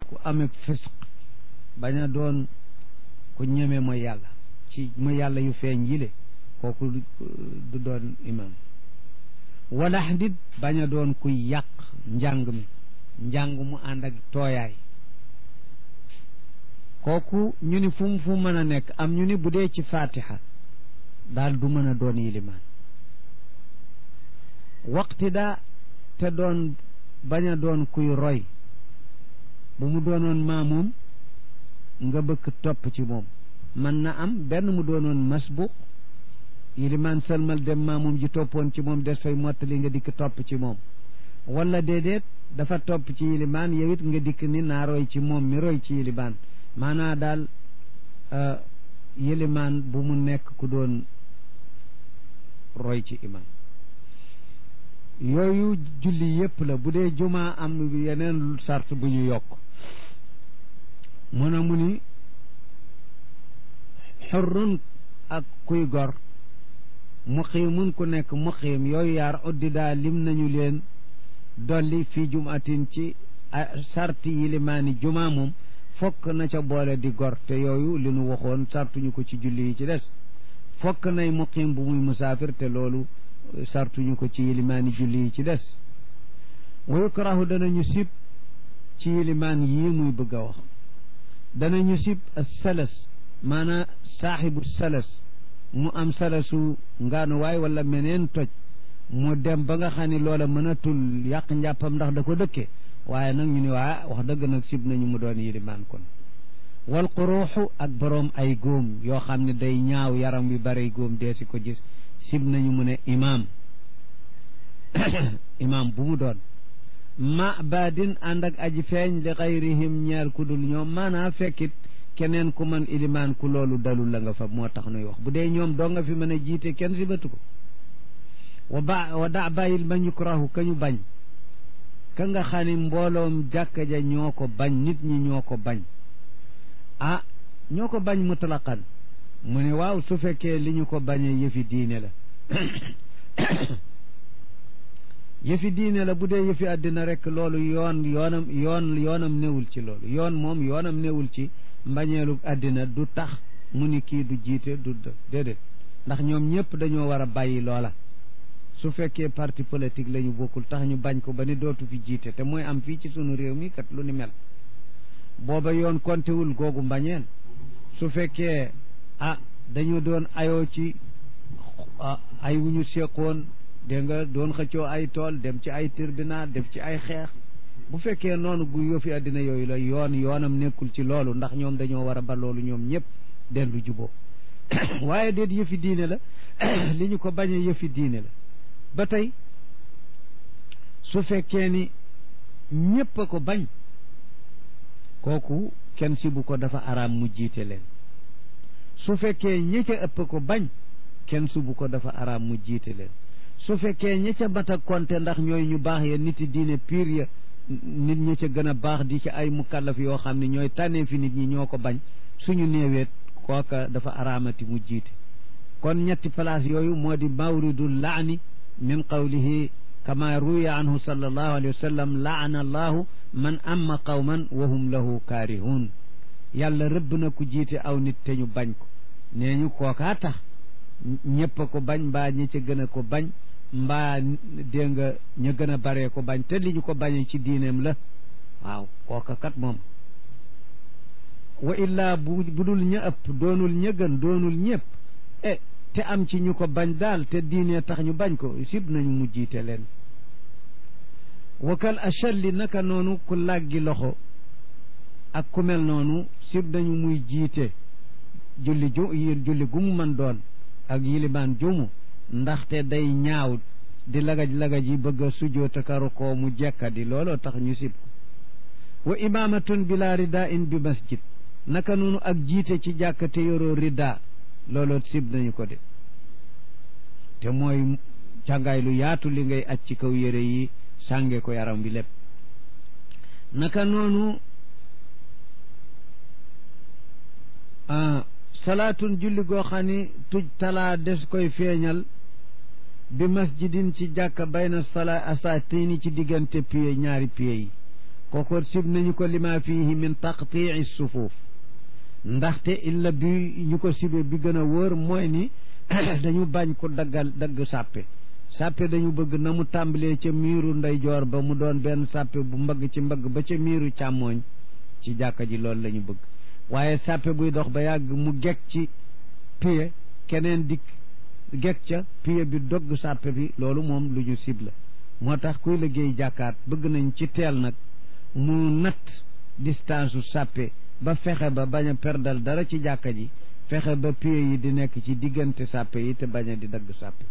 ku amee fisq bañ a doon ku ñeme mooy yàlla ci mooy yàlla yu feeñ yile kooku du doon imam walax dit bañ a doon kuy yàq njàng mi njàng mu ànd ak tooyaay kooku ñu ni fu mu fu mën a nekk am ñu ni bu dee ci fatiha daal du mën a doon yilimaan waqti daa te doon bañ a doon kuy roy bu mu doonoon maamoom nga bëgg topp ci moom mën na am benn mu doonoon masbuq yilimaan sëlmal dem maamoom ji toppoon ci moom des fay mottali nga dikk topp ci moom wala déedéet dafa topp ci yilimaan yow it nga dikk ni naa roy ci moom mi roy ci yilimaan maanaa daal yilimaan bu mu nekk ku doon roy ci imam yooyu julli yépp la bu dee jumaa am yeneen sart bu ñu yokk mun a mu ni xurrun ak kuy gor muqiimun ku nekk muqiim yooyu yaar uddidaa lim nañu leen dolli fii jumatin ci sarti yilimaani jumaa moom fokk na ca boole di gor te yooyu li nu waxoon sartuñu ko ci julli yi ci des fokk nay muqiim bu muy musaafir te loolu sartuñu ko ci yilimaani julli yi ci des wa yukrahu danañu sib ci yilimaan yii muy bëgg a wax danañu sib salas maanaa saaxibu salas mu am salasu ngaanuwaay wala meneen toj mu dem ba nga xam ne loola mënatul yàq njàppam ndax da ko dëkke waaye nag ñu ne waa wax dëgg nag sib nañu mu doon yilimaan kon wal xuruuxu ak boroom ay góom yoo xam ne day ñaaw yaram wi bare góom dee si ko gis sib nañu mu ne imaam imaam bu mu doon ma baadin ànd ak aji feeñ li xayrihim ñeel ku dul ñoom maanaa fekkit keneen ku man ilimaan ku loolu dalul la nga fa moo tax nuy wax bu dee ñoom doo nga fi mën a jiite kenn si batu ko wa ba wa da bàyyil ma yukrahu ka ñu bañ ka nga xam ne mbooloom jàkka ja ñoo ko bañ nit ñi ñoo ko bañ ah ñoo ko bañ mutlaqan mu ne waaw su fekkee li ñu ko bañee yëfi diine la yëfi diine la bu dee yëfi àddina rek loolu yoon yoonam yoon yoonam newul ci loolu yoon moom yoonam newul ci mbañeelu àddina du tax mu ni kii du jiite du déedéet ndax ñoom ñëpp dañoo war a bàyyi loola su fekkee parti politique la ñu bokkul tax ñu bañ ko ba ni dootu fi jiite te mooy am fii ci sunu réew mi kat lu ni mel booba yoon kontewul googu mbañeel su fekkee ah dañu doon ayoo ci ay wu ñu seqoon dégg nga doon xëccoo ay tool dem ci ay tribunal dem ci ay xeex bu fekkee noonu gu yëfi àddina yooyu la yoon yoonam nekkul ci loolu ndax ñoom dañoo war a ba loolu ñoom ñëpp dellu juboo waaye déet yëfi diine la li ñu ko bañee yëfi diine la ba tey su fekkee ni ñépp a ko bañ kooku kenn si bu ko dafa araam mu jiite leen su fekkee ña ca ëpp ko bañ kenn si bu ko dafa araam mu jiite leen su fekkee ña ca mat a konte ndax ñooy ñu baax ya nit yi diine piir ya nit ñi ca gën a baax di ci ay mukallaf yoo xam ne ñooy tànnee fi nit ñi ñoo ko bañ suñu néeweet kooka dafa araamati mu jiite kon ñetti place yooyu moo di mawridul laani min qawlihi kama ruya anhu sallallahu alayhi wa sallam laana allahu man amma qawman wa hum lahu kaarihun yàlla rëbb na ku jiite aw nit te ñu bañ ko nee ñu kookaa tax ñëpp a ko bañ mbaa ñi ca gën a ko bañ mbaa dégg nga ña gën a baree ko bañ te li ñu ko bañee ci diineem la waaw kooka kat moom wa illaa bu budul ña ëpp doonul ña gën doonul ñëpp e te am ci ñu ko bañ daal te diine tax ñu bañ ko sib nañu mu jiite leen wakal achalli naka noonu ku làggi loxo ak ku mel noonu sib nañu muy jiite julli ju julli gu mu mën doon ak yilimaan jumu ndaxte day ñaaw di lagaj-lagaj yi bëgg a sujjootakaru ko mu jekkadi looloo tax ñu sib ko wa imaamatun bila rida in bi masjid naka noonu ak jiite ci jàkka te yoroo rida looloo sib nañu ko de te mooy càngaay lu yaatu li ngay aj ci kaw yére yi sànge ko yaram bi lépp naka noonu salaatun julli goo xam ni tuj talaa des koy feeñal bi masjidin ci jàkka bayna sala asatini ci diggante pied ñaari pied yi kooku sib nañu ko lima fihi min taqtii sufuuf ndaxte illa bi ñu ko sibe bi gën a wóor mooy ni dañu bañ ko daggal dagg sàppe sàppe dañu bëgg na mu tàmbalee ca miiru ndeyjoor ba mu doon benn sàppe bu mbagg ci mbagg ba ca miiru càmmooñ ci jàkka ji loolu la ñu bëgg waaye sàppe buy dox ba yàgg mu gekk ci piye keneen dikk gekk ca piye bi dogg sàppe bi loolu moom lu ñu sib la moo tax kuy liggéey jàkkaat bëgg nañ ci teel nag mu natt distance su sàppe ba fexe ba bañ a perdal dara ci jàkka ji fexe ba piye yi di nekk ci diggante sàppe yi te bañ a di dagg sàppe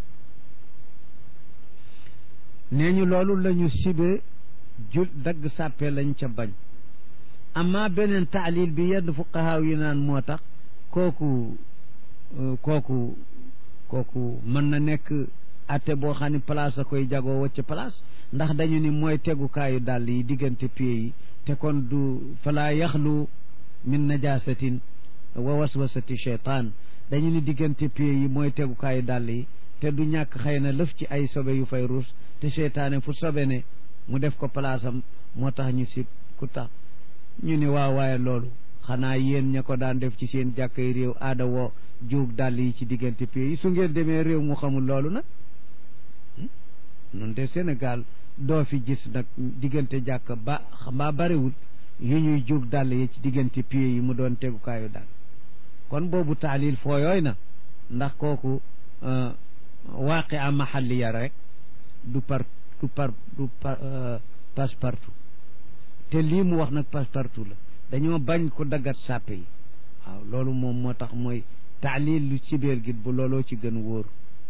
nee ñu loolu la ñu sibe jul dagg sàppe lañ ca bañ amma beneen taalil bi yenn fuqahaaw yi naan moo tax kooku kooku kooku mën na nekk atte boo xam ne place a koy jagoo wacc place ndax dañu ni mooy tegukaayu dàll yi diggante pied yi te kon du falaa yaxlu min najasatin wa waswasati cheytaan dañu ni diggante pied yi mooy tegukaayu dàll yi te du ñàkk xëy na lëf ci ay sobe yu fay ruus te cheytaane fu sobe ne mu def ko place am moo tax ñu si ku tax ñu ni waaw waaye loolu xanaa yéen ña ko daan def ci seen jàkkay réew aada woo juug dàll yi ci diggante pied yi su ngeen demee réew mu xamul loolu nag nun de Sénégal doo fi gis nag diggante jàkk ba mbaa bariwul yu ñuy juug dàll yi ci diggante pied yi mu doon tegukaayu dàll kon boobu taalil fooyooy na ndax kooku waaqi a mahalliya rek du par du par du passe partout te lii mu wax nag passe partout la dañoo bañ ko daggat sàppe yi waaw loolu moom moo tax mooy taalil lu ci biir gi bu looloo ci gën wóor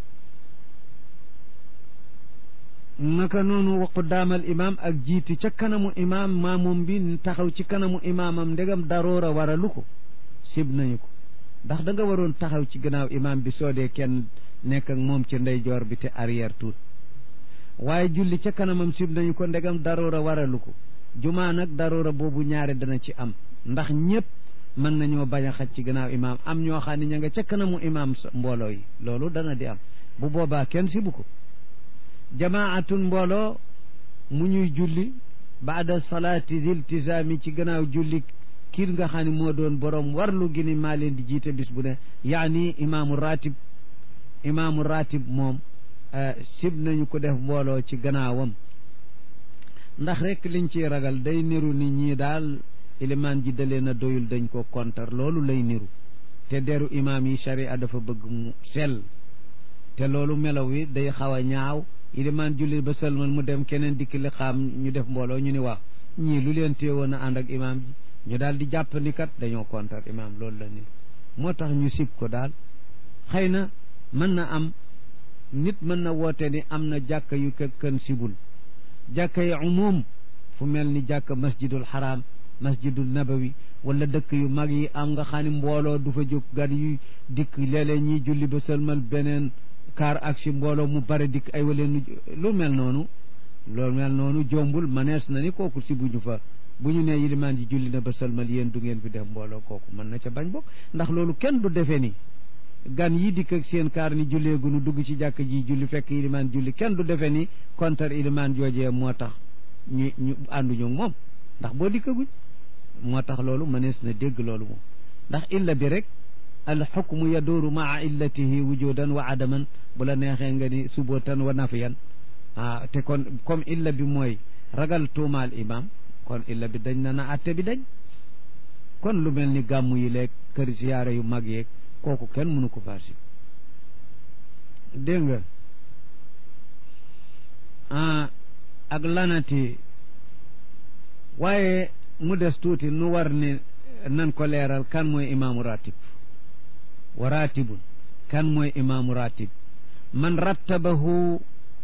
naka noonu waqu daamal imaam ak jiiti ca kanamu imaam maamum bi taxaw ci kanamu imaamam ndegam daroora waralu ko sib nañu ko ndax da nga waroon taxaw ci gannaaw imaam bi soo dee kenn nekk ak moom ci ndeyjoor bi te arrière tuut waaye julli ca kanamam sib nañu ko ndegam daroora waralu ko jumaa nag daroora boobu ñaare dana ci am ndax ñëpp mën nañoo bañ a xaj ci gannaaw imaam am ñoo xam ne ña nga ca kanamu imaam mbooloo yi loolu dana di am bu boobaa kenn sibu ko jamaatun mbooloo mu ñuy julli baada salaati diltisaami ci gannaaw julli kiir nga xam ne moo doon borom warlu gi ni maa leen di jiite bis bu ne yaani imaamu ratib imaamu ratib moom sib nañu ko def mbooloo ci gannaawam ndax rek liñ ciy ragal day niru nit ñi daal ilimaan ji dalee na doyul dañ ko kontar loolu lay niru te deru imaam yi sharia dafa bëgg mu sell te loolu melaw wi day xaw a ñaaw ilimaan julli ba sëlmal mu dem keneen dikk li xaam ñu def mbooloo ñu ni waaw ñii lu leen téewoon a ànd ak imaam ji ñu daal di jàpp ni kat dañoo kontar imaam loolu la niru moo tax ñu sib ko daal xëy na mën na am nit mën na woote ni am na jàkka yu kën sibul jàkka yi umum fu mel ni jàkka masjidul haram masjidul nabawi wala dëkk yu mag yi am nga xam ne mbooloo du fa jóg gan yu dikk léeg-léeg ñiy julli ba sëlmal beneen kaar ak si mbooloo mu bare dikk ay waleen lu mel noonu loolu mel noonu jombul manees na ni kooku si buñu fa bu ñu nee yilimaan ji julli na ba sëlmal yéen du ngeen fi def mbooloo kooku mën na ca bañ bokk ndax loolu kenn du defee ni gan yi dikk ak seen kaar ni julleegunu dugg ci jàkk ji julli fekk ilimaan julli kenn du defee ni kontar ilimaan joojee moo tax ñu ñu ànduñu moom ndax boo dikkaguñ moo tax loolu mënees na dégg loolu moom ndax illa bi rek al xukmu yaduuru maa illatihi wujudan wa adaman bu la neexee nga ni subotan wa nafiyan ah te kon comme illa bi mooy ragal tuumaal imam kon illa bi dañ na na atte bi dañ kon lu mel ni gàmmu yi leeg kër siyaare yu mag yeeg kooku kenn mënu ko faasi dégg nga ah ak lanati waaye mu des tuuti nu war ni nan ko leeral kan mooy imaamu ratib wa ratibun kan mooy imaamu ratib man rattabahu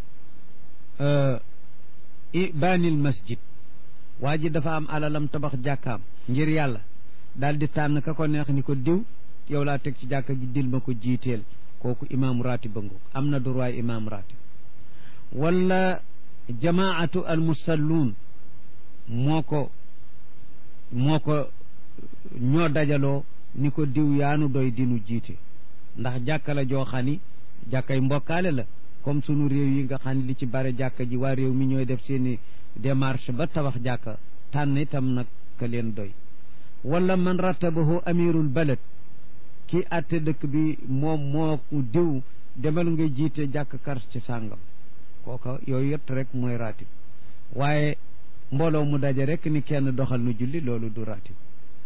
ibanil masjid waa ji dafa am alalam tabax jàkkaam ngir yàlla daal di tànn ka ko neex ni ko diw yow laa teg ci jàkka ji dil ma ko jiiteel kooku imaamu ratib ba ngoog am na droit imaamu ratib wala jamaatu al musalluun moo ko moo ko ñoo dajaloo ni ko diw yaanu doy dinu jiite ndax jàkka la joo xam ni jàkkay mbokkaale la comme sunu réew yi nga xam ne li ci bare jàkka ji waa réew mi ñooy def seeni démarche ba tabax jàkka tànn itam nag ka leen doy wala man rattabahu amirul balad kii àtte dëkk bi moom moo diw demal nga jiite jàkk kar ci sàngam kooka yooyu yëpp rek mooy ratib waaye mbooloo mu daje rek ni kenn doxal nu julli loolu du ratib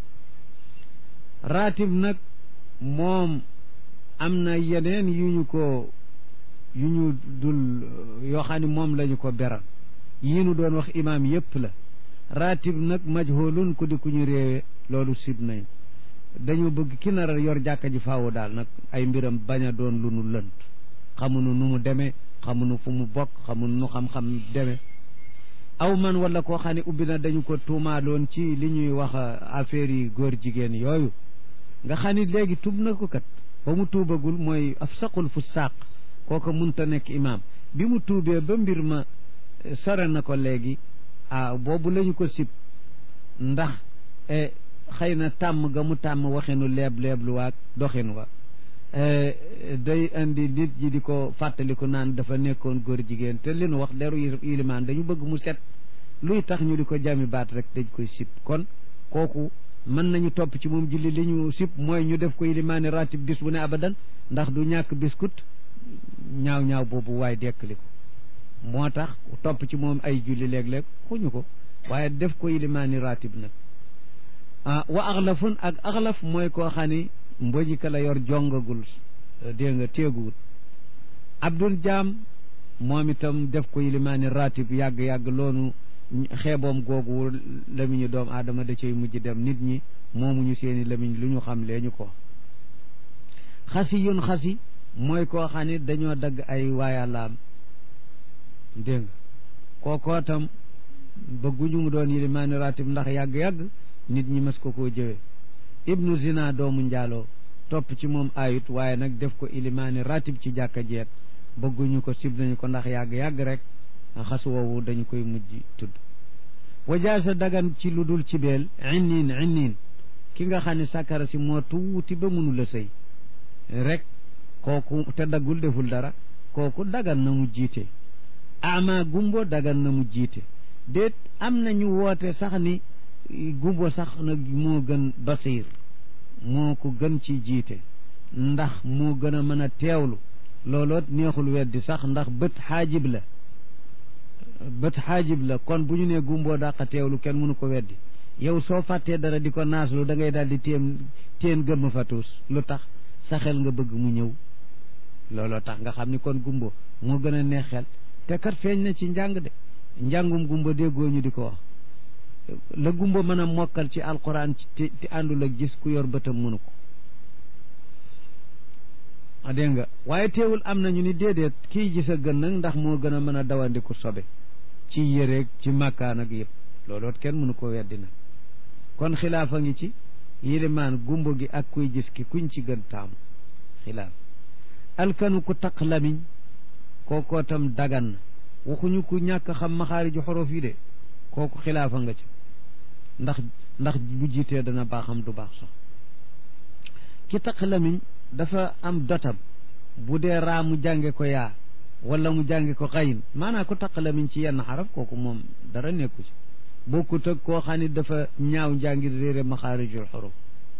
ratib nag moom am na yeneen yu ñu ko yu ñu dul yoo xam ne moom lañu ko beral yii nu doon wax imaam yépp la ratib nag majhulun ku di ku ñu réewe loolu sib nañ dañu bëgg ki nar a yor jàkka ji faawu daal nag ay mbiram bañ a doon lu nu lënt xamunu nu mu demee xamunu fu mu bokk xamunu nu xam-xam demee aw man wala koo xam ne ubbi na dañu ko tuumaaloon ci li ñuy wax affaire yi góor jigéen yooyu nga xam ni léegi tub na ko kat ba mu tuubagul mooy af saqul fu saaq kooka munta nekk imaam bi mu tuubee ba mbir ma sore na ko léegi ah boobu lañu ko sib ndax xëy na tàmm ga mu tàmm waxinu leeb leeblu waag doxin wa day indi nit ji di ko fàttaliku naan dafa nekkoon góor jigéen te li nu wax deru ilimaan dañu bëgg mu set luy tax ñu di ko jami baat rek dañ koy sib kon kooku mën nañu topp ci moom julli li ñu sib mooy ñu def ko ilimaani ratib bis bu ne abadan ndax du ñàkk biskut ñaaw ñaaw boobu waaye dekkali ko moo tax topp ci moom ay julli léeg-léeg xuñu ko waaye def ko ilimaani ratib nag ah wa axlafun ak axlaf mooy koo xam ni mboji ka la yor jongagul dégg nga téeguwut abdul jaam moom itam def ko yilimaani ratib yàgg-yàgg loonu xeeboom googu lamiñu doomu aadama da cay mujj dem nit ñi moomuñu seeni lamiñ lu ñu xam lee ñu ko xasi yun xasi mooy koo xam ni dañoo dagg ay waayalaam dégg nga kookoo tam bëgguñu mu doon yilimaani ratib ndax yàgg-yàgg nit ñi mas ko koo jëwee ibnu zina doomu njaaloo topp ci moom ayut waaye nag def ko ilimaani ratib ci jàkka jeet bëgguñu ko sib nañu ko ndax yàgg-yàgg rek xas woowu dañu koy mujj tudd wajaasa dagan ci lu dul ci beel inniin inniin ki nga xam ne sàkkara si moo tuuti ba mënu la sëy rek kooku te daggul deful dara kooku dagan na mu jiite ama gumbo dagan na mu jiite déet am na ñu woote sax ni gumbo sax nag moo gën basiir moo ko gën ci jiite ndax moo gën a mën a teewlu looloot neexul weddi sax ndax bët xaajib la bët xaajib la kon bu ñu nee gumboo dàqa teewlu kenn mënu ko weddi yow soo fàttee dara di ko naaslu da ngay daal di téem téen gëmm fa tuus lu tax sa xel nga bëgg mu ñëw looloo tax nga xam ni kon gumbo moo gën a neex xel te kat feeñ na ci njàng de njàngum gumbo déggoo ñu di ko wax la gumba mën a mokkal ci alquran ci te àndul ak gis ku yor bëtam mënu ko a dégg nga waaye teewul am nañu ni déedéet kii gis a gën nag ndax moo gën a mën a dawandiku sobe ci yéreeg ci màkkaan ak yëpp looloot kenn mënu ko weddi nag kon xilaafa ngi ci yilimaan gumba gi ak kuy gis ki kuñ ci gën taamu xilaaf alkanu ku taq lamiñ kookoo tam dagan na waxuñu ku ñàkk xam maxaariju xorof yi de kooku xilaafa nga ci ndax ndax bu jiitee dana baaxam du baax sax ki taq lamiñ dafa am dotam bu dee raa mu jànge ko yaa wala mu jànge ko xayin maanaam ku taq lamiñ ci yenn xaraf kooku moom dara nekku ci bokkut ak koo xam ni dafa ñaaw njàngir réere maxaarijul xuruf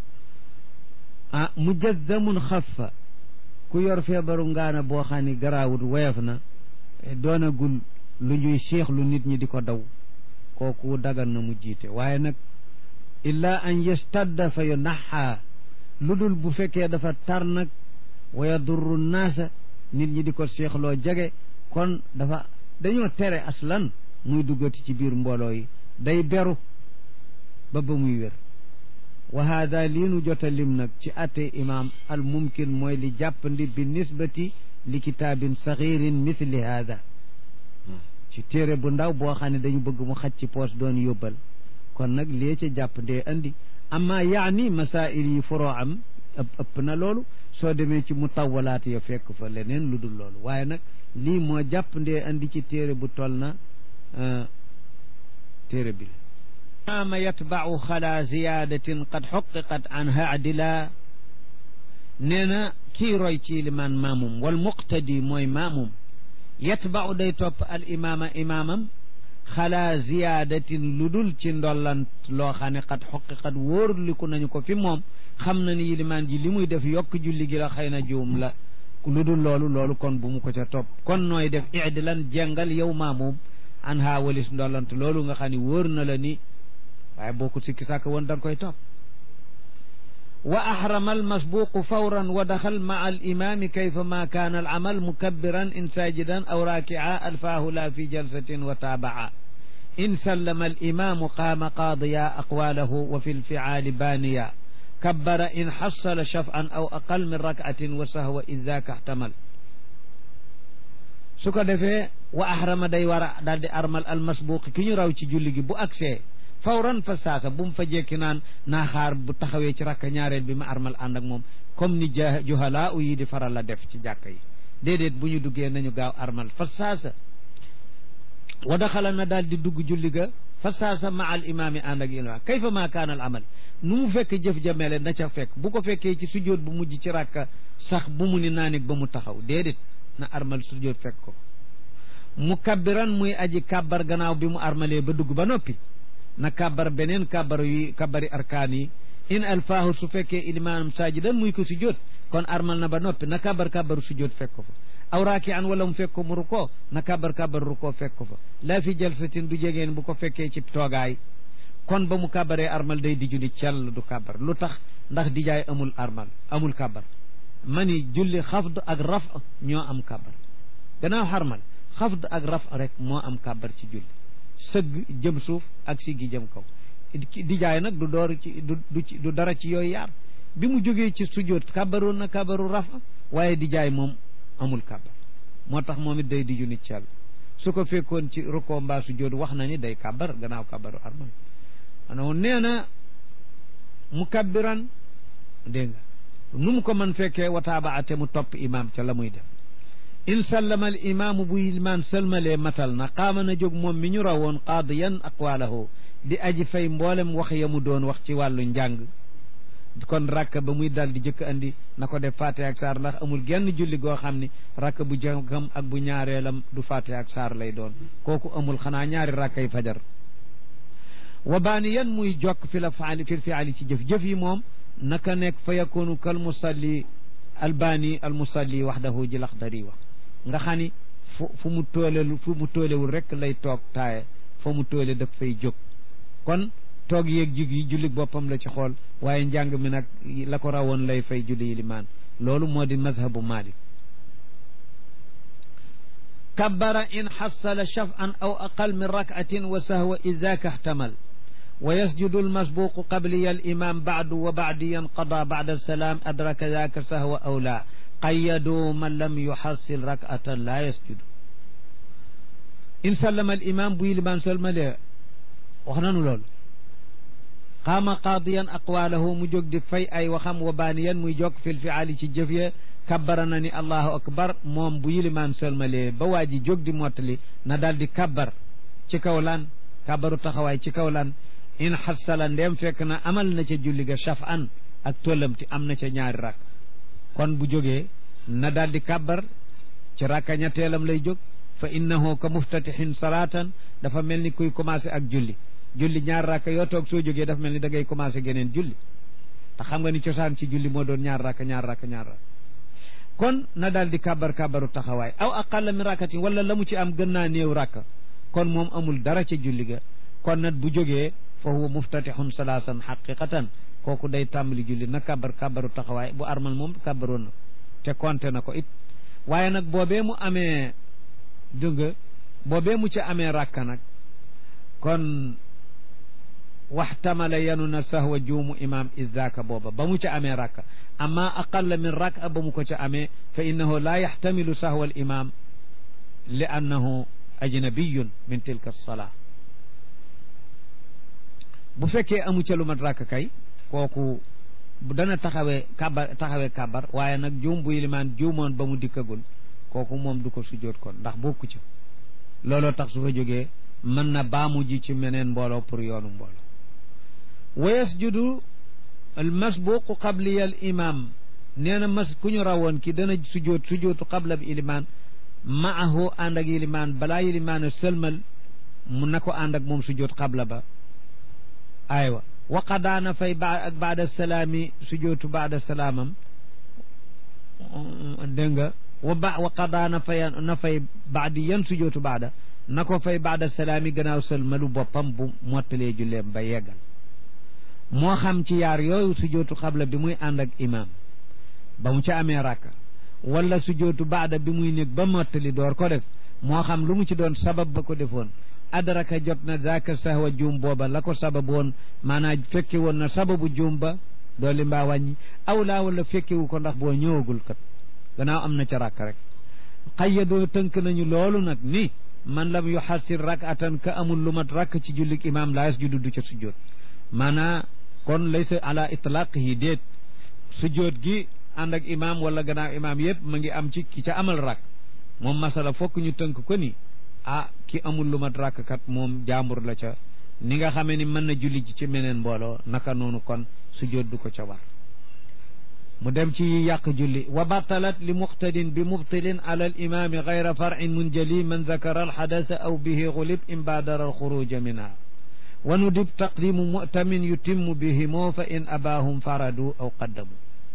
ah mujazzamun xafa ku yor feebaru ngaana boo xam ni garaawut woyof na doonagul lu ñuy seexlu nit ñi di ko daw kooku dagan na mu jiite waaye nag illa an yastadda fa yu naxaa lu dul bu fekkee dafa tar nag wa yadurru naasa nit ñi di ko seexloo jege kon dafa dañoo tere aslan muy duggati ci biir mbooloo yi day beru ba ba muy wér wa haada lii nu jota lim nag ci atte imaam al mumkin mooy li jàppandi bi nisbati li kitaabin saxirin mithli haada ci téere bu ndaw boo xam ne dañu bëgg mu xaj ci poos doon yóbbal kon nag lee ca jàpp ndee andi amma yaani masail yi foroo am ëpp ëpp na loolu soo demee ci mutawalaat ya fekk fa leneen lu dul loolu waaye nag lii moo jàpp ndee andi ci téere bu toll na téere bi ama yatbau xala ziyadatin qad xuqiqat anha adila nee na kii roy ci limaan maamum wal muqtadi mooy maamum yatbau day topp al imaama imaamam xalaa ziyaadatin lu dul ci ndollant loo xam ne xat xoqiqat wóorliku nañu ko fi moom xam na ni yilimaan ji li muy def yokk julli gi la xëy na juum la lu dul loolu loolu kon bu mu ko ca topp kon nooy def idilan jengal yow maamoom an haa walis ndollant loolu nga xam ne wóor na la ni waaye boo ko sikki sàkk woon da nga koy topp wa ahrama almasbuqu fawran wa daxal maa alimami kayfa ma kaana alamal mukabbiran in sajidan aw raaki'a alfaahu la fi jalsatin wa taaba'a in sallama alimamu qaama qaadiya aqwalahu wa fi lficaali baaniya kabbara in xassala shaf'an aw aqal min rak'atin wa sahwa id daaka ihtamal su ko defee wa ahrama day war a daal di armal almasbuqi ki ñu raw ci julli gi bu agsee fawran fa saasa bu mu fa jekki naan naa xaar bu taxawee ci rakka ñaareel bi ma armal ànd ak moom comme ni ja juhalaa u yi di faral la def ci jàkka yi déedéet bu ñu duggee nañu gaaw armal fa saasa wa daxala na daal di dugg julli ga fa saasa ma al imaami ànd ak imaam kayfa ma kaana al amal nu mu fekk jëf jamele na ca fekk bu ko fekkee ci sujjóot bu mujj ci rakka sax bu mu ni naanig ba mu taxaw déedéet na armal sujjóot fekk ko mukabbiran muy aji kàbbar gannaaw bi mu armalee ba dugg ba noppi na kàbbar beneen kàbbar yi kàbbari arkaan yi in alfaahu su fekkee ilimaanam saajidan muy ko sujjóot kon armal na ba noppi na kàbbar kàbbaru sujjóot fekk ko fa aw raaki an wala mu fekk ko mu rukkoo na kàbbar kàbbar rukkoo fekk ko fa laa fi jalsatin du jegeen bu ko fekkee ci toogaay kon ba mu kàbbaree armal day diju ni cell du kàbbar lu tax ndax dijaay amul armal amul kàbbar mani julli xafd ak raf ñoo am kàbbar gannaaw xarmal xafd ak raf rek moo am kàbbar ci julli sëgg jëm suuf ak siggi jëm kaw dijaay nag du door ci du du dara ci yooyu yaar bi mu jógee ci sujjóot kàbbaroon na kàbbaru rafa waaye dijaay moom amul kàbbar moo tax moom it day diju nit cell su ko fekkoon ci rukkoo mbaa sujjóot wax na ni day kàbbar gannaaw kàbbaru armal ano nee na mukabbiran dégg nga nu mu ko mën fekkee wataaba ate mu topp imaam ca la muy def in sallama al imaamu bu ilmaan sëlmalee matal na qaama na jóg moom mi ñu rawoon qaadiyan aqwaalahu di aji fay mboolem wax ya mu doon wax ci wàllu njàng kon rakk ba muy dal di jëkk andi na ko def fatiha ak saar ndax amul genn julli goo xam ni rakk bu jëkkam ak bu ñaareelam du fatiha ak saar lay doon kooku amul xanaa ñaari rakkay fajar wa baaniyan muy jokk fi la faali fi fiali ci jëf jëf yi moom naka nekk fa yakunu kal musalli albaani al musalli waxdahu ji laxdari wax nga xam ni fu fu mu toolelu fu mu toolewul rek lay toog taaye fa mu toole daf fay jóg kon toog yeeg jig yi julli boppam la ci xool waaye njàng mi nag la ko rawoon lay fay julli limaan loolu moo di mazhabu malik kabbara in xassala shaf'an aw aqal min rak'atin wa sahwa idaka ihtamal wa yasjudu almasbuqu qabliya alimam ba'du wa ba'diyan qada ba'da alsalam adraka daka sahwa aw la qayyadu man lam yuxassil rak'atan la yasjudu in sallama alimam bu limaan salmale wax nanu loolu qaama qaadiyan aqwaalahu mu jóg di fay ay waxam wa baaniyan muy jokk fil fiaali ci jëf ya kabbara na ni allahu akbar moom bu yilimaan sëlmalee ba waa ji jóg di mottali na daal di kabbar ci kaw lan kabbaru taxawaay ci kaw lan in xassala ndeem fekk na amal na ca julli ga shaf an ak tollamti am na ca ñaari rakk kon bu jógee na daal di kabbar ci rakka ñetteelam lay jóg fa innahu ka muftatixin salaatan dafa mel ni kuy commencé ak julli julli ñaar rakka yoo toog soo jógee dafa mel ni da ngay commencé geneen julli te xam nga ni cosaan ci julli moo doon ñaar rakka ñaar rakka ñaar rakka kon na daal di kàbbar kàbbaru taxawaay aw aqalla min rakkatin wala la mu ci am gën naa néew rakka kon moom amul dara ca julli ga kon nag bu jógee fa huwa muftatixun salaasan xaqiqatan kooku day tàmbali julli na kàbbar kàbbaru taxawaay bu armal moom kàbbaroon na te konte na ko it waaye nag boobee mu amee dëgg boobee mu ci amee rakka nag kon waxtamala yanu na sahwa juumu imam izaka booba ba mu ca amee rakka amma aqalla min rak'a ba mu ko ca amee fa innahu la yaxtamilu sahwa al imam li annahu ajnabiyun min tilka alsalaa bu fekkee amu ca lu mat rakk kay kooku dana taxawee kabar taxawee kabar waaye nag juum bu ilimaan juumoon ba mu dikkagul kooku moom du ko sujjóot kon ndax bokku ca looloo tax su fa jógee mën na baamu ji ci meneen mbooloo pour yoonu mbooloo wa yasjudu al masbuqu qabliya al imam nee na mas ku ñu rawoon ki dana sujjóot sujjóotu qabla bi ilimaan maahu ànd ak ilimaan balaa ilimaan a sëlmal mu na ko ànd ak moom sujjóot xabla ba aywa waqadaana fay ba ak baada salaami sujjóotu baada salaamam dégg nga wa ba waqadaana fay na fay baadi yan sujjóotu baada na ko fay baada salaami gannaaw sëlmalu boppam bu mottalee julleem ba yeggal moo xam ci yaar yooyu sujjóotu xabla bi muy ànd ak imaam ba mu ca amee rakka wala sujjóotu baada bi muy nekk ba mottali door ko def moo xam lu mu ci doon sabab ba ko defoon adraka jot na zaaka sahwa juum booba la ko sabab woon maanaam fekke woon na sababu juum ba dooli mbaa wàññi aw laa wala fekkewu ko ndax boo ñëwagul kat gannaaw am na ca rakk rek xayyadoo tënk nañu loolu nag ni man lam yuxassir rakatan ka amul lu mat rakk ci jullik imaam laa yasjudu du ca sujjóot maanaa kon laysa ala itlaqihi déet sujjóot gi ànd ak imaam wala gannaaw imaam yëpp ma ngi am ci ki ca amal rakk moom masala fokk ñu tënk ko ni ah ki amul lu mat rakk kat moom jaambur la ca ni nga xamee ni mën na julli ji ci meneen mbooloo naka noonu kon sujjóot du ko ca war mu dem ci yàq julli wa batalat li muqtadin bi mubtilin ala al imaami gayra farin munjali man zakara al xadasa aw bihi xulib in baadara al xuruja minha wa nudib taqdimu mutamin yutimmu bihimoo fa in abaahum faradu aw qaddamu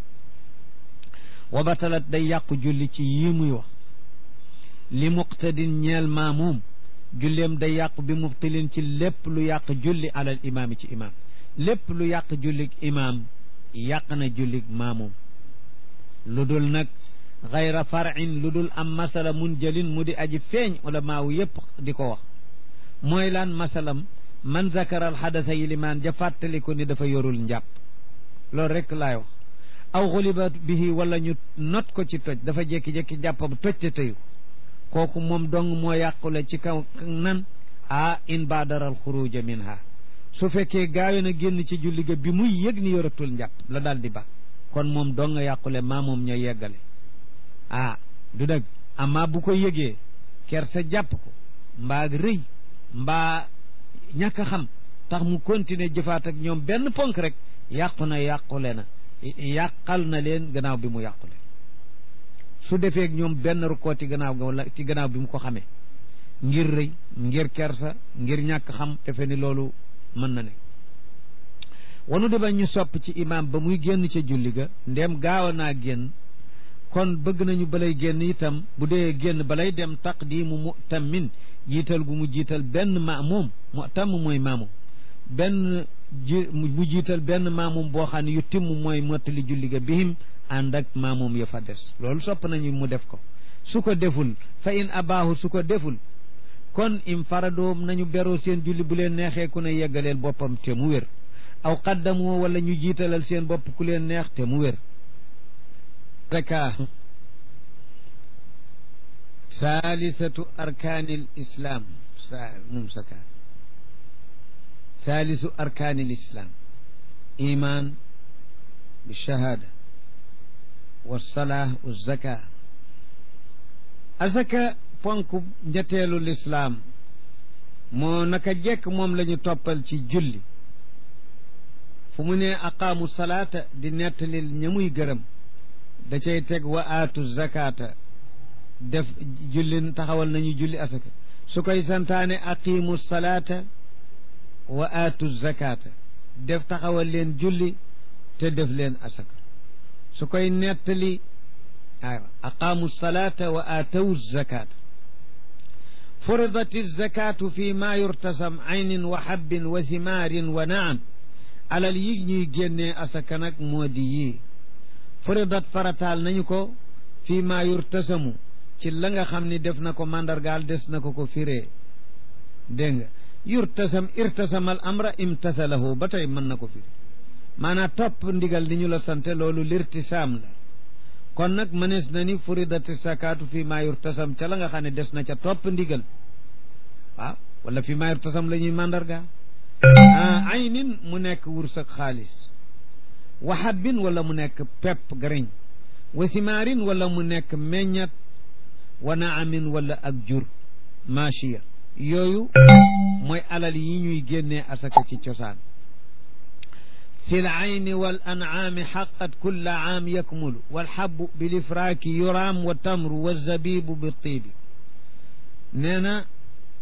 wa batalat day yàqu julli ci yii muy wax li muqtadin ñeel maamuum julleem day yàqu bi mubtilin ci lépp lu yàq julli alal imaami ci imaam lépp lu yàq jullig imaam yàq na jullig maamuum lu dul nag xayra farin lu dul am masala mun jëlin mu di aji feeñ wala maawu yépp di ko wax mooy laan masalam man zakaral xadasa yi limaan ja fàttali ko ni dafa yorul njàpp loolu rek laay wax aw xuliba bihi wala ñu not ko ci toj dafa jékki-jékki jàppam toj te tëyu kooku moom dong moo yàqule ci kaw nan a in baadaral xuruja minha su fekkee gaawe na génn ci julli ga bi muy yëg ni yoratul njàpp la daal di ba kon moom dong yàqule maa moom ña yeggale ah du dëgg amma bu ko yëgee ker sa jàpp ko mbaa rëy mbaa ñàkk a xam tax mu continuer jëfaat ak ñoom benn ponk rek yàqu na yàqule na yàqal na leen gannaaw bi mu yàqule su defee ñoom benn rukkoo ci gannaaw ga wala ci gannaaw bi mu ko xamee ngir rëy ngir kersa ngir ñàkk xam defe ni loolu mën na ne wanu deba ñu sopp ci imaam ba muy génn ca julli ga ndem gaaw naa génn kon bëgg nañu balay génn itam bu dee génn balay dem taqdimu mu'tammin jiital gu mu jiital benn maamum mu'tam mooy maamum benn ji mu jiital benn maamum boo xam ne yu timm mooy mottali julli ga bihim ànd ak maamum ya fa des loolu sopp nañu mu def ko su ko deful fa in abaahu su ko deful kon im faradoom nañu beroo seen julli bu leen neexee ku ne yeggaleel boppam te mu wér aw qaddamoo wala ñu jiitalal seen bopp ku leen neex te mu wér zaka saalisatu arkaanil islaam sa mum saka saalisu arkaanil islaam iman bi shahaada wa salaa wa zaka asaka ponk njateelu lislaam moo naka jekk moom la ñu toppal ci julli fu mu ne aqaamu salaata di nettalil ña muy gërëm da cay teg wa aatu zakata def julli taxawal nañu julli asaka su koy santaane aqimu salaata wa aatu zakata def taxawal leen julli te def leen asaka su koy nettali aywa aqaamu salaata wa aatawu zakata furidat zakatu fi ma yurtasam aynin wa habbin wa thimaarin wa naam alal yi ñuy génnee asaka nag moo di yii furidat farataal nañu ko fii maa yurtasamu ci la nga xam ni def na ko mandargaal des na ko ko firee dégg nga yurtasam irtasamal amra imtathalahu ba tey mën na ko firi maanaam topp ndigal li ñu la sante loolu lirtisaam la kon nag mënees na ni furidati sakaatu fii maa yurtasam ca la nga xam ne des na ca topp ndigal waaw wala fii maa yurtasam la ñuy mandargaal aynin mu nekk wursak xaalis wa habbin wala mu nekk pepp gariñ wa simaarin wala mu nekk meññat wa naamin wala ak jur machiya yooyu mooy alal yi ñuy génnee asaka ci cosaan fi l ayni wal ancaami xaqat kulla caam yakmulu walxabu bilifraaki yuraam wa tamru wa zabibu bi tiibi nee na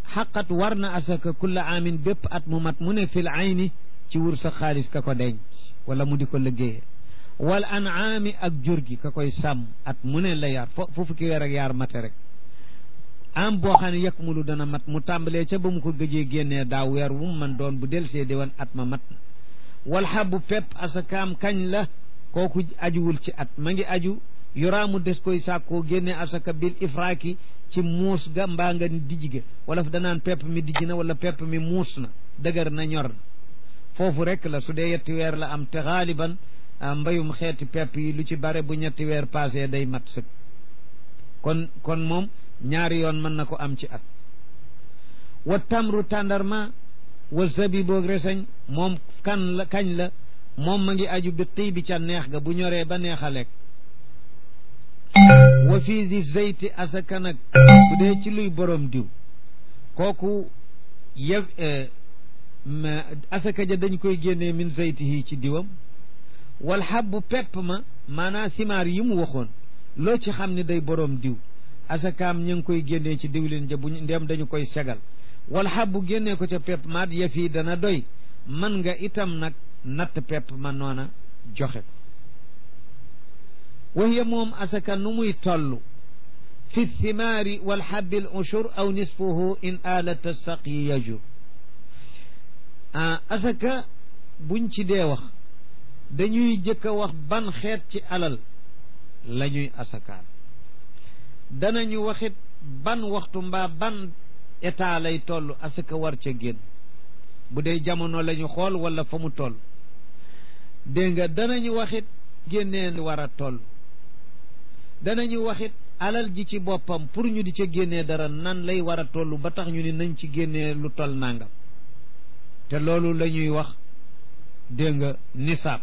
xaqat war na asaka kulla aamin bépp at mu mat mu ne fil ayni ci wur sa xaalis ka ko denc wala mu di ko liggéeyee wal anaami ak jur gi ka koy sàmm at mu ne la yaar fo fu fukki weer ak yaar mate rek am boo xam ne yekk mu lu dana mat mu tàmbalee ca ba mu ko gëjee génnee daaw weer wu mu man doon bu del see di wan at ma mat na wal xabu pepp asakaam kañ la kooku ajuwul ci at ma ngi aju yoraamu des koy sàkkoo génne asaka bil ifraaki ci muus ga mbaa nga dijj ga wala danaan pepp mi dijj na wala pepp mi muus na dëgër na ñor na foofu rek la su dee yetti weer la am te xaaliban mbayum xeeti pepp yi lu ci bare bu ñetti weer passé day mat sëg kon kon moom ñaari yoon mën na ko am ci at wa tamru tàndarma wa zabiboog reseñ moom kan la kañ la moom ma ngi aju bi tii bi ca neex ga bu ñoree ba neex a lekk wa fii di zeyti asaka nag bu dee ci luy borom diw kooku yëf asaka ja dañ koy génnee min zeytihi ci diwam wal xabbu pepp ma maanaa simaar yi mu waxoon loo ci xam ne day borom diw asakaam ñu ngi koy génnee ci diwlin ja bu ndem dañu koy segal wal xabbu génnee ko ca pepp maat yëf yi dana doy man nga itam nag natt pepp ma noona joxe ko wahiya moom asaka nu muy toll fi thimaari wal xabbi al ushur aw nisfuhu in alata saqyi yajur asaka buñ ci dee wax dañuy jëkk a wax ban xeet ci alal la ñuy asakaal danañu waxit ban waxtu mbaa ban état lay toll asaka war ca génn bu dee jamono la ñu xool wala fa mu toll dégg nga danañu waxit génnee war a toll danañu waxit alal ji ci boppam pour ñu di ca génnee dara nan lay war a toll ba tax ñu ni nañ ci génnee lu toll nangam te loolu la ñuy wax dégg nga nisaab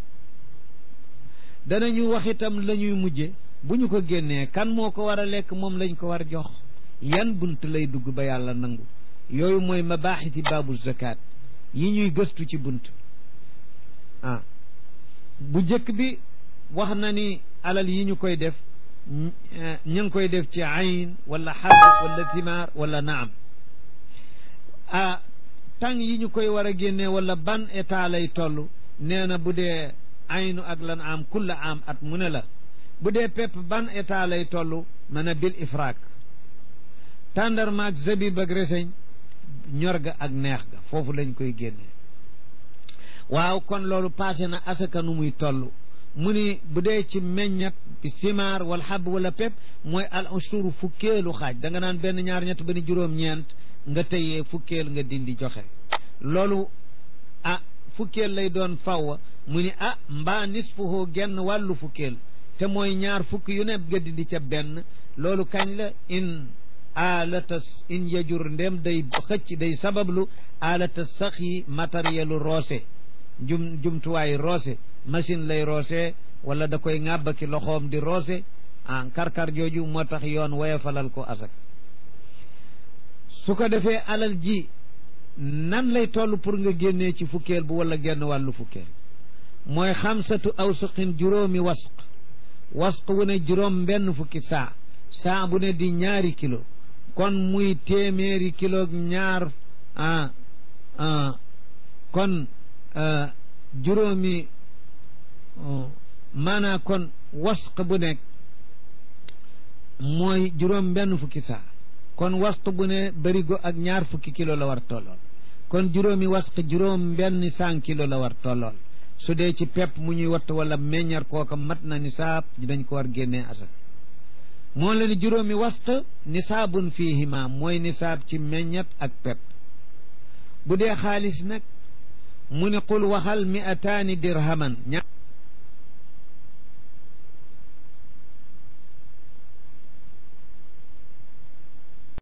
danañu wax itam la ñuy mujje bu ñu ko génnee kan moo ko war a lekk moom lañ ko war jox yan bunt lay dugg ba yàlla nangu yooyu mooy mabaaxiti baabu zakat yi ñuy gëstu ci bunt ah bu jëkk bi wax na ni alal yi ñu koy def ñu ngi koy def ci ayn wala xab wala thimaar wala naam ah tàng yi ñu koy war a génnee wala ban état lay toll nee na bu dee aynu ak lan am kulla am at mu ne la bu dee pepp ban état lay toll mën a bil ifraak tàndarma ak zabib ak reseñ ñor ga ak neex ga foofu lañ koy génnee waaw kon loolu passé na asaka nu muy toll mu ni bu dee ci meññat bi simaar wala xab wala pepp mooy al ushuru fukkeelu xaaj da nga naan benn ñaar ñett ba ni juróom-ñeent nga tëyee fukkeel nga dindi joxe loolu ah fukkeel lay doon fawwa mu ni ah mbaa nisfuhu genn wàllu fukkeel te mooy ñaar fukk yu ne nga dindi ca benn loolu kañ la in alata in yajur ndem day xëcc day sabablu alata sax yi matérielu roose jum jumtuwaay roose machine lay roose wala da koy ŋàbbaki loxoom di roose ah karkar jooju moo tax yoon woyefalal ko asak su ko defee alal ji nan lay toll pour nga génnee ci fukkeel bu wala genn wàllu fukkeel mooy xamsatu awsuqin juróomi wasq wasq wu ne juróom benn fukki saa saa bu ne di ñaari kilo kon muy téeméeri kilo ñaar ah ah kon juróomi maanaa kon wasq bu nekk mooy juróom benn fukki saa kon wasq bu ne bërigo ak ñaar fukki kilo la war tollool kon juróomi wasq juróom benn cent kilo la war tollool su dee ci pepp mu ñuy watt wala meññar kooka mat na nisaab dañ ko war génnee asak moo la ni juróomi wasq nisaabun fiihima mooy nisaab ci meññat ak pepp bu dee xaalis nag mu ne qul waxal mi ataani dirhaman